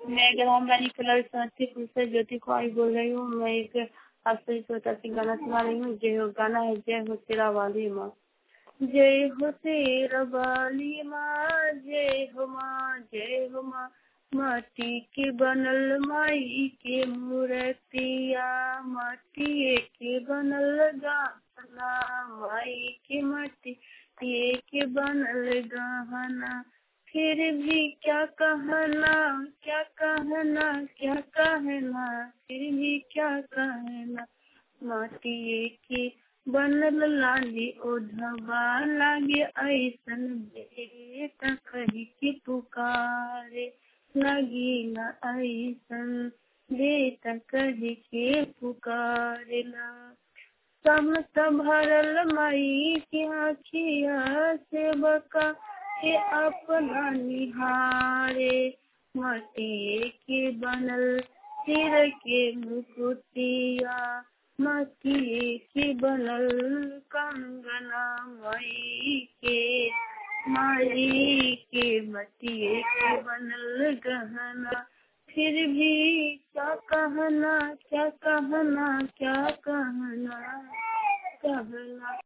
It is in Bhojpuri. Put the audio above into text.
मैं ग्राम वाली कलर समस्तीपुर से ज्योति कुमारी बोल रही हूँ मैं एक आपसे छोटा सी गाना सुना रही हूँ जय हो गाना है जय हो तेरा वाली माँ जय हो तेरा वाली माँ जय हो माँ जय हो माँ माटी के बनल माई के मूर्तिया माटी के बनल गाना माई के माटी के बनल गहना फिर भी क्या कहना क्या कहना क्या कहना फिर भी क्या कहना माटी के बनल लाली ओढ़वा लागे ऐसन बेटा कही के पुकारे लगी न ऐसन बेटा कही के पुकारेला समत भरल मई के आखिया से बका के अपना निहारे मटिए के बनल सिर के मुकुटिया मटिए के बनल कंगना मई के माई के मटिए के बनल गहना फिर भी क्या कहना क्या कहना क्या कहना कहना